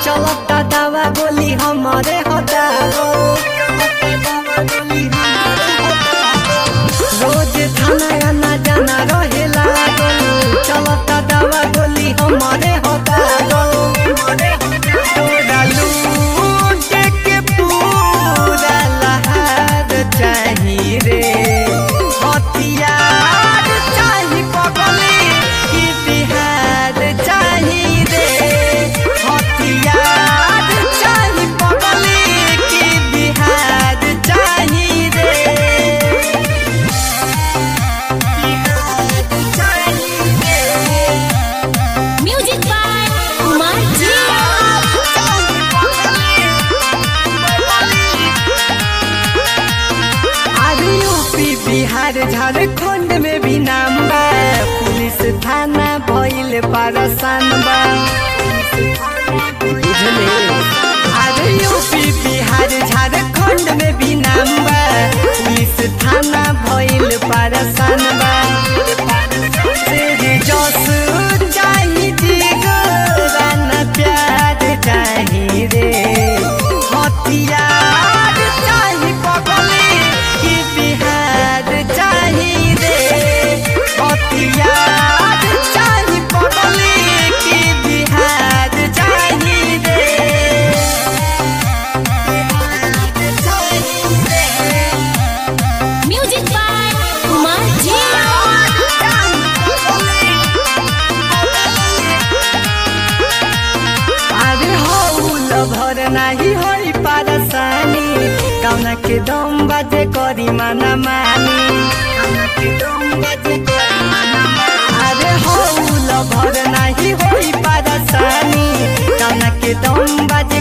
चलता दवा गोली हमारे हटाओ रोज थाना आना जाना रहेला चलता दवा गोली हमारे हटाओ तोरा लूटे के पूरा लहार चाही रे हथियार चाही पगली की बिहार चाही रे हथियार चाही पगली की बिहार चाही रे बिहार चाही रे म्यूजिक बाय कुमार जी अरे यूपी बिहार झारखंड में भी नाम बा पुलिस थाना भइल पारसान बा बुझले अरे यूपी बिहार झारखंड में भी नाम बा पुलिस थाना भइल पारसान बा तेरे जस चाही जिगरान प्यार चाही रे हथियार चाही पगली की बिहार चाही रे हथियार चाही पगली की बिहार चाही रे चाही रे म्यूजिक बाय कुमार जी अरे हौल भर नाही होई पारसानी कौना के दम बाजे करी माना मानी कौना के दम बाजे करी माना मानी। अरे हौल भर नाही होई पारसानी कौना के दम बाजे